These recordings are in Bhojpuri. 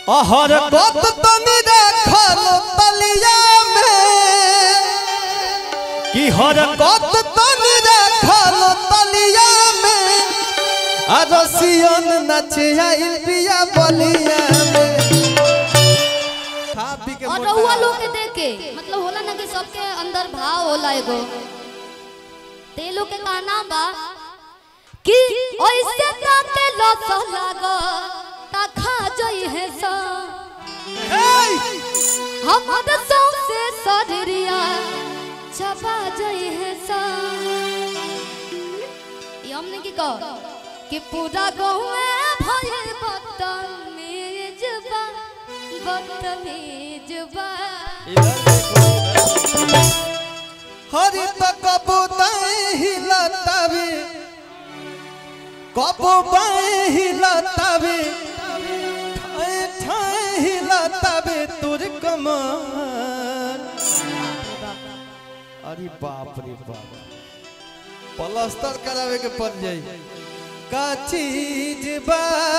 अहर कत तनी रखल तलिया में कि हर कत तनी रखल तलिया में आ रसियन नचे आइल बिया बलिया में खा पी के और मोटा रहुआ लोग के देख के मतलब होला ना कि सबके अंदर भाव होला एगो ते लोग के कहना बा कि ऐसे ताके लस लागो ता खा जई है सा हे! हमर से सदरिया छपा जई है सा ये हमने की कहो कि पूरा गाँव में भयल बदतमीज बा बदतमीज बा हरि त कबूतर हिलतावे कबूतर हिलतावे ठाए ठाए हिलतावे तुर कमर अरे बाप रे बाप प्लास्टर करावे के पड़ जाई का चीज बा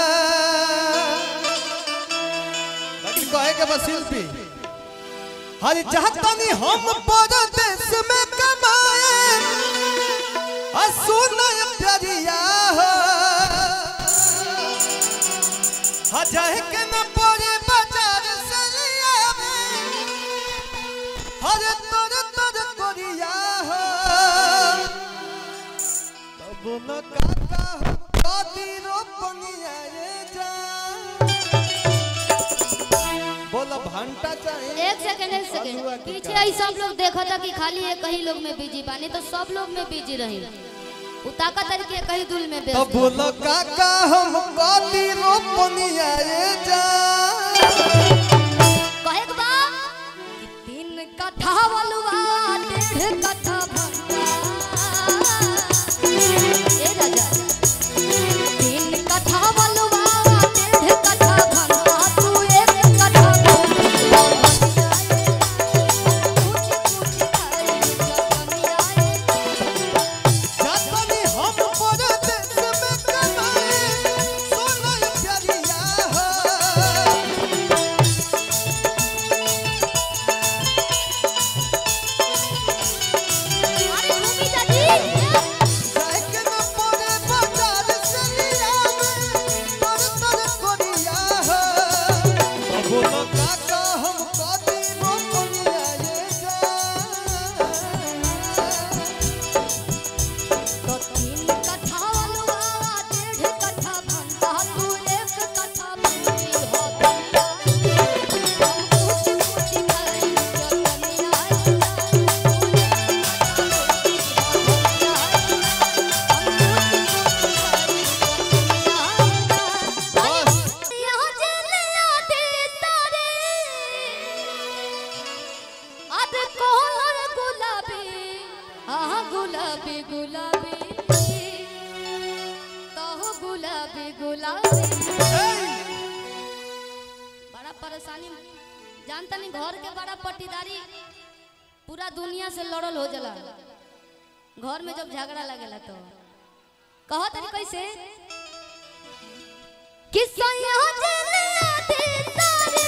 बाकी कहे के बस शिल्पी हर चाहतनी हम परदेश में कमाए आ सुनय प्यारिया हो हा जाए के न पड़े बाजार से लिया हर तर तर कोरिया हो तब न काका हो कदी रोपनिया ये जा बोला भंटा चाहिए एक सेकंड एक सेकंड पीछे आई सब लोग देखा था कि खाली एक ही लोग में बिजी बानी तो सब लोग में बिजी रही उताका तरीके कहीं दुल में तो व्यस्त बोलो काका हम कदी रोपनिया ये जा कहे के बा कि तीन कट्ठा बलुआ डेढ़ कट्ठा भंटा ए राजा तीन कट्ठा बलुआ डेढ़ कट्ठा भंटा तू एक कट्ठा जातनी हम परदेश में कमाए सुनय प्यारिया हो अरे रूबी दादी जाए के न पड़े बाजार से लिया तर तर कोरिया हो तो बोलो काका हम कदी रोपनिया ये जा तो तीन कट्ठा बलुआ डेढ़ कट्ठा भंटा तू एक कट्ठा भंटी हो गया हम कुछ कुछ करें जो तनिया गुलाबी गुलाबी तो गुलाबी गुलाबी बड़ा परेशानी जानता नहीं घर के बड़ा पट्टीदारी पूरा दुनिया से लड़ल हो जाला घर में जब झगड़ा लगेला तो कहो तनी कैसे कि सैया जलिया दे तारे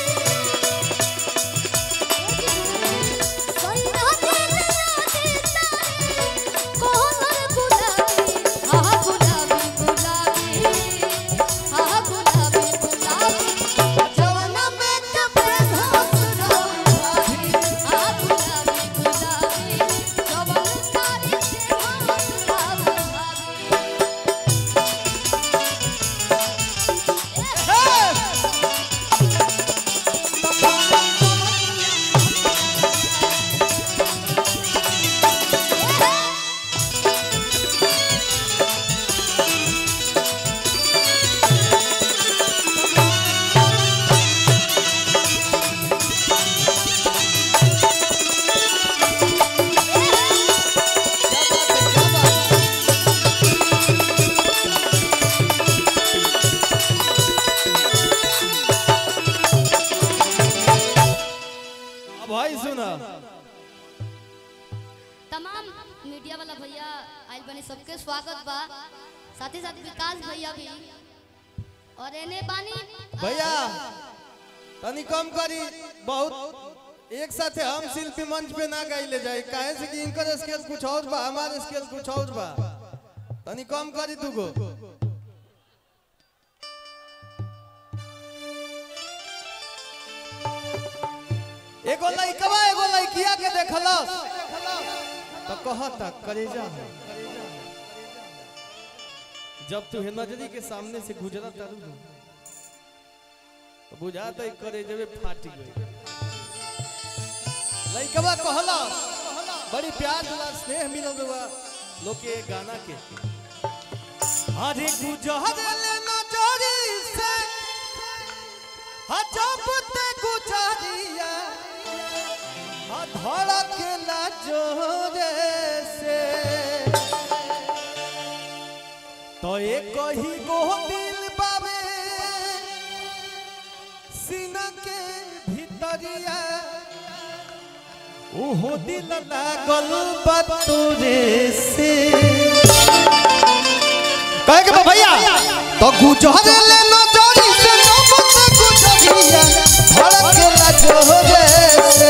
सैया जलिया दे तारे कोहर गुलाबी हा गुलाबी गुलाबी हा गुलाबी गुलाबी जवाना में कपे घास रही हा गुलाबी गुलाबी जवान कारी से घास रही अब भाई सुना तमाम मीडिया वाला भैया आइल बने सबके स्वागत बा साथ ही साथ विकास भैया भी और एने बानी भैया तनी कम करी बहुत एक साथे हम शिल्पी मंच पे ना गाइले जाए काहे से कि इनकर स्केल कुछ और बा हमारे स्केल कुछ और बा तनी कम करी तू गो एगो लइकवा एगो लइकिया के देखलस तो कहता करेजा है जब तू है नजरी के सामने से गुजरा तारू न, तो बुझाता ही करेजे में फाट गई लइकवा कहला बड़ी प्यार दिला स्नेह मिलल बा लोग के गाना के अरे गुजरले नजरी से हजब ते गुजरिया धड़क ना जोरे से तो एक ही गो दिल बाबे सीना के भीतरिया ओहो दिल लागल बतोरे से कहे के बा भैया तो गुजर ले नजरी से नबत गुजरिया धड़क ना जोरे से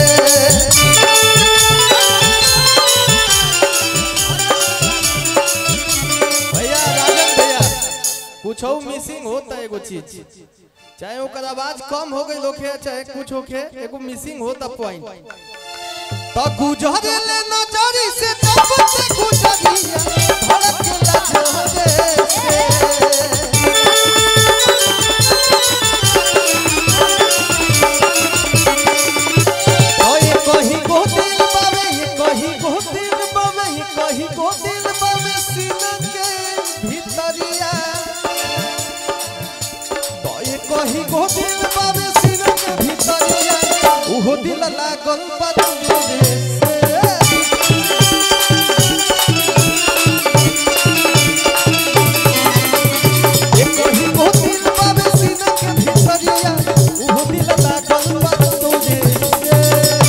भैया राजन भैया कुछ हो मिसिंग होता है एगो चीज चाहे ओकर आवाज कम हो गई लोखे चाहे कुछ होखे एगो मिसिंग होता पॉइंट तो गुजर ले नजरी से तब से गुजरिया धड़क लगे से ओ ये कहीं को दिल बाबे ये कहीं को दिल बाबे ये कहीं को दिल बाबे सीना के भीतरिया तो ये कहीं को दिल बाबे सीना के भीतरिया उहो दिल लागल बतुरे से ये कहीं को दिल बाबे सीना के भीतरिया उहो दिल लागल बतुरे से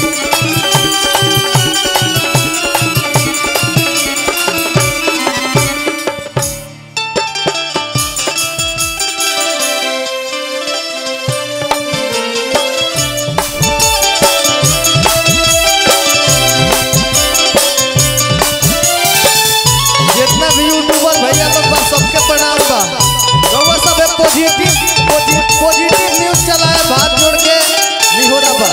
जितना भी यूट्यूबर भैया लोग बा सबके प्रणाम बा रउआ सब एक पॉजिटिव पॉजिटिव न्यूज चलाए हाथ जोड़ के निहोरा बा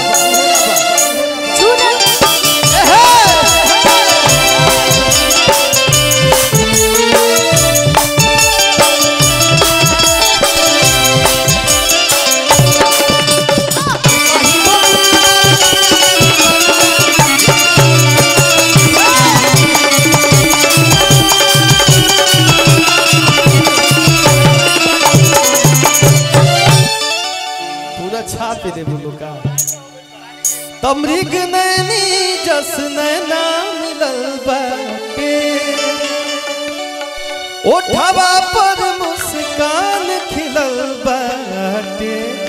पूरा छाप दे बोलो का तमरीग नैनी जस नैना मिलल बाटे ओठवा पर मुस्कान खिलल बाटे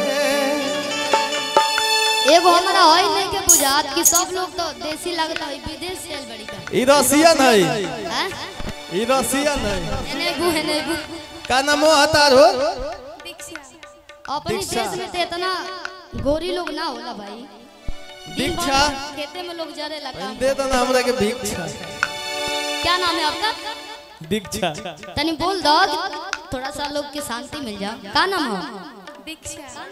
एगो हमारा होई नहीं के बुझात कि सब लोग तो देसी लगता है विदेश से आइल बड़ी का ई रसियन है हैं ई रसियन है एने बु एने बु का नामो हतार हो अपने दीक्षा। देश में तो इतना गोरी लोग ना होला भाई दिन भर दीक्षा खेते में लोग जरे लगा दे दो ना हमरा के भिक्षा क्या नाम है आपका दीक्षा तनी बोल दो कि थोड़ा सा लोग की शांति मिल जाए का नाम है दीक्षा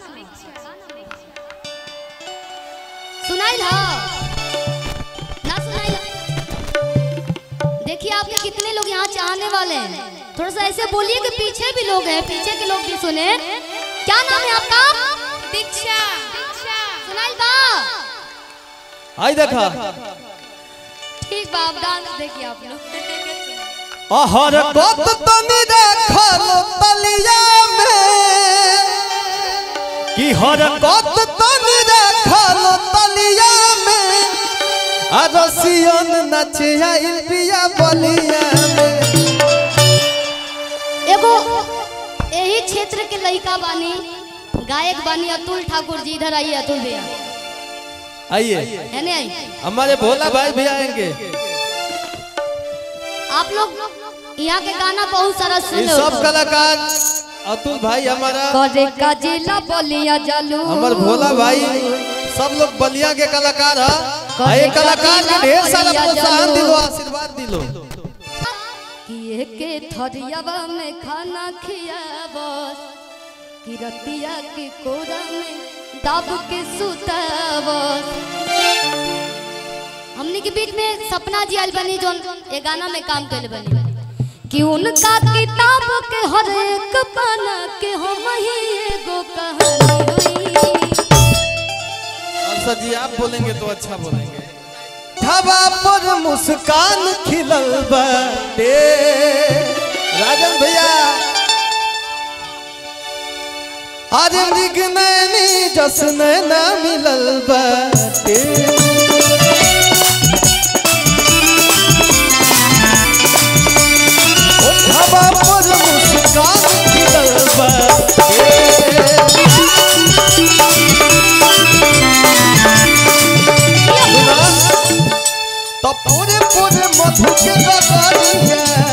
सुनाई ला ना सुनाई ला देखिए आपके कितने लोग यहाँ चाहने वाले हैं थोड़ा सा ऐसे बोलिए कि पीछे भी लोग हैं पीछे के लोग भी सुने क्या नाम है आपका दीक्षा सुनाई बा आई देखा ठीक बा आप डांस देखिए आप लोग अहर कत तनी रखल तलिया में कि हर कत तनी रखल तलिया में आ रसियन नचे आइल बिया बलिया में एगो यही क्षेत्र के लड़का बानी गायक बानी अतुल ठाकुर जी इधर आइए अतुल भैया आइए है नहीं आई हमारे भोला भाई भी आएंगे आप लोग यहाँ के गाना बहुत सारा ये सुने सब हो कलाकार अतुल भाई हमारा करे का जिला बलिया जलू हमार भोला भाई सब लोग बलिया के कलाकार है आ ये कलाकार के ढेर सारा प्रोत्साहन दिलो आशीर्वाद दिलो किए के थरियावा में खाना खियाबस कि रतिया के कोरा में दब के सुताबस हमनी के बीच में सपना जी आइल बनी जोन ए गाना में काम कैले बनी कि उनका किताब के हर एक पन्ना के हम ही एगो कहानी होई और सर जी आप बोलेंगे तो अच्छा बोलेंगे ढाबा पर मुस्कान खिलल बाटे राजन भैया आज मृग नैनी जसन न मिलल बाटे ओ ढाबा पर मुस्कान खिलल बाटे तो पूरे पूरे मधु के गगरिया